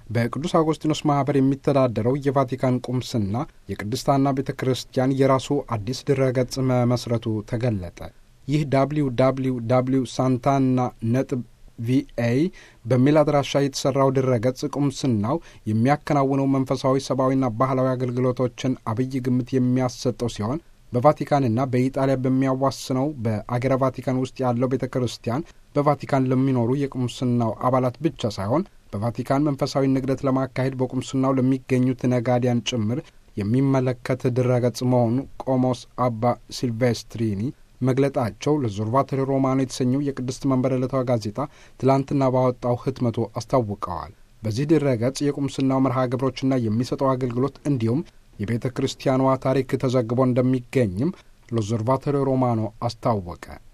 በቅዱስ አውጎስጢኖስ ማኅበር የሚተዳደረው የቫቲካን ቁምስና የቅድስታና ቤተ ክርስቲያን የራሱ አዲስ ድረገጽ መመስረቱ ተገለጠ። ይህ ዳብሊው ዳብሊው ዳብሊው ሳንታና ነጥብ ቪኤ በሚል አድራሻ የተሠራው ድረገጽ ቁምስናው የሚያከናውነው መንፈሳዊ ሰብአዊና ባህላዊ አገልግሎቶችን አብይ ግምት የሚያሰጠው ሲሆን በቫቲካንና በኢጣሊያ በሚያዋስነው በአገረ ቫቲካን ውስጥ ያለው ቤተ ክርስቲያን በቫቲካን ለሚኖሩ የቁምስናው አባላት ብቻ ሳይሆን በቫቲካን መንፈሳዊ ንግደት ለማካሄድ በቁምስናው ለሚገኙት ነጋዲያን ጭምር የሚመለከት ድረገጽ መሆኑ ቆሞስ አባ ሲልቬስትሪኒ መግለጣቸው ለዞርቫቶሪ ሮማኖ የተሰኘው የቅድስት መንበረ ዕለታዊ ጋዜጣ ትላንትና ባወጣው ህትመቱ አስታውቀዋል። በዚህ ድረገጽ የቁምስናው መርሃ ግብሮችና የሚሰጠው አገልግሎት እንዲሁም የቤተ ክርስቲያኗ ታሪክ ተዘግቦ እንደሚገኝም ለዞርቫቶሪ ሮማኖ አስታወቀ።